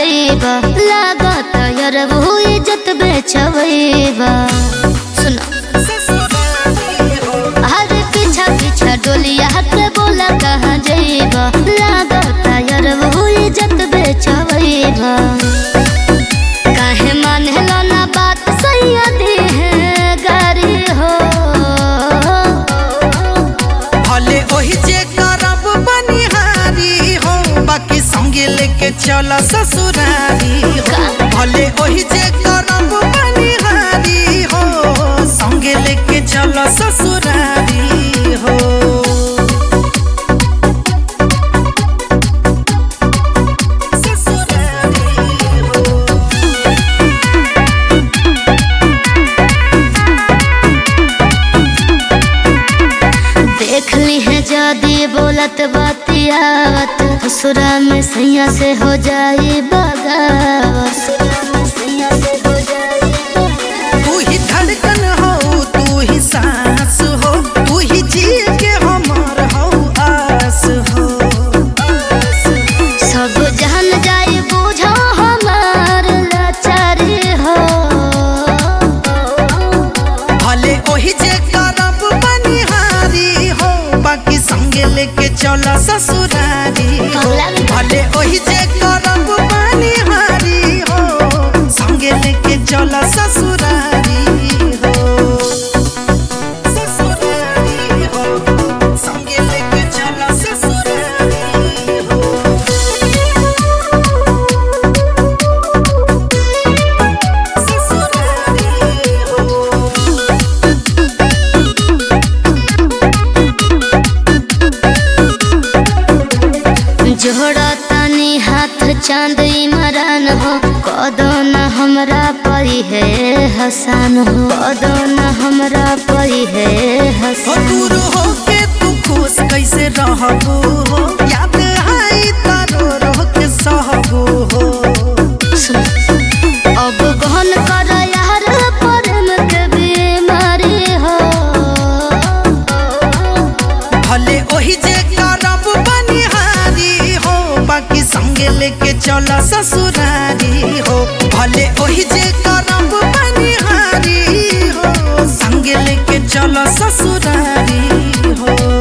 जइबा लागत यार वो इज्जत बेचवइबा सुनो अरे पीछा पीछा डोलिया के बोला कहाँ जइबा लागत यार वो इज्जत बेचवइबा काहे मानेला ना बात सैयदी है गारी हो भले ओही जे करब बनिहारी हो बाकी संगे लेके चल ससुरारी हो भले ओही जे करब बनिहारी हो संगे लेके चल ससुरारी हो ससुरारी हो देख ली है जादी बोलत बातियावत ससुरा में सैया से हो जाई बगावत तू ही धड़कन हो तू ही सांस हो तू ही जी के हमार हो आस हो सब जान जाई बुझो हमार लाचारी हो भले ओही जे करब बनिहारी हो बाकी संगे लेके चल ससुरारी हो भले ओही जे करब बनिहारी हो संगे लेके चल ससुरारी हो ससुरारी हो संगे लेके चल ससुरारी हो ससुरारी हो जोड़ा तनी हाथ चांद इमरान हो कदो न हमरा परी है हसान हो कदो न हमरा परी है हो हसान दूर हो के तू खुश कैसे रहबू हो याद आई तारो रो के सहबू हो अब गहन कर यार प्रेम के बीमारी हो भले ओही जे करब बनिहारी हो बाकी संगे लेके चल ससुरारी हो भले ओही जे करब बनिहारी हो संगे लेके चल ससुरारी हो